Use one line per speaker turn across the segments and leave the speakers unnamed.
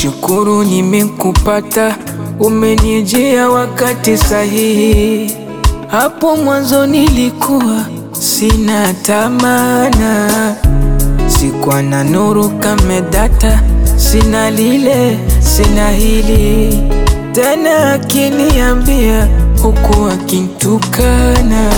Nashukuru nimekupata, umenijia wakati sahihi. Hapo mwanzo nilikuwa sina tamana, sikuwa na nuru kama data, sina lile sina hili tena, akiniambia huku akintukana,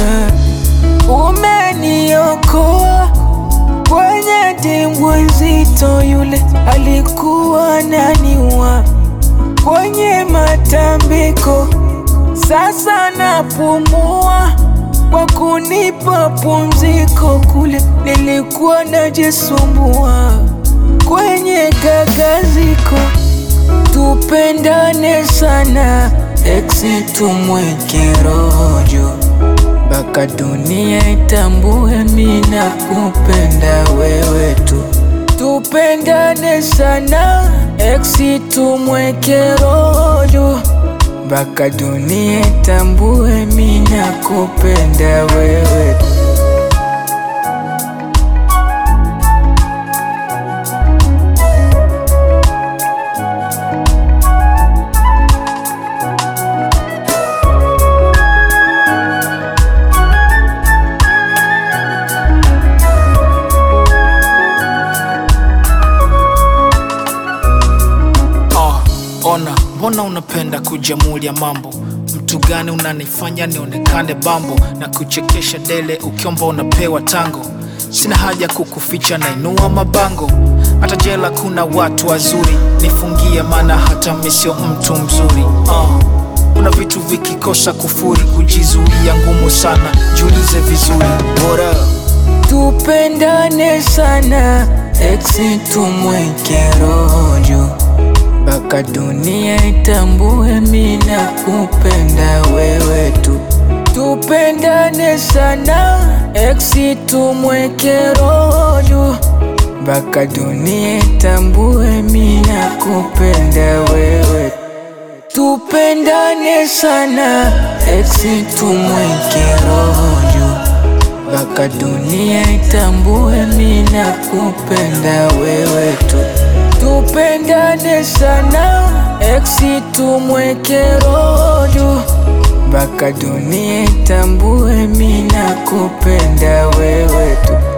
umeniokoa kwenye dimbwi nzito, yule alikuwa naniwa kwenye matambiko, sasa napumua kwa kunipa pumziko, kule nilikuwa najisumbua kwenye gagaziko. Tupendane sana eksi, tumweke rojo mpaka dunia itambue mina kupenda wewe tu. Tupendane sana eksi, tumweke rojo mpaka dunia itambue mina kupenda wewe tu.
Ah, ona mbona unapenda kujamulia mambo mtu gani unanifanya nionekane bambo na kuchekesha dele ukiomba unapewa tango sina haja kukuficha nainua mabango hata jela kuna watu wazuri nifungie maana hata mi sio mtu mzuri ah, kuna vitu vikikosa kufuri kujizuia ngumu sana jiulize vizuri bora
Tupendane sana eksi, tumweke rojo mpaka dunia itambue mina kupenda wewe tu. Tupendane sana eksi, tumweke rojo mpaka dunia itambue mina kupenda wewe tu. Tupendane sana eksi, tumweke rojo mpaka dunia itambue mina kupenda wewe tu. Tupendane sana eksi, tumweke rojo mpaka dunia itambue mina kupenda wewe tu.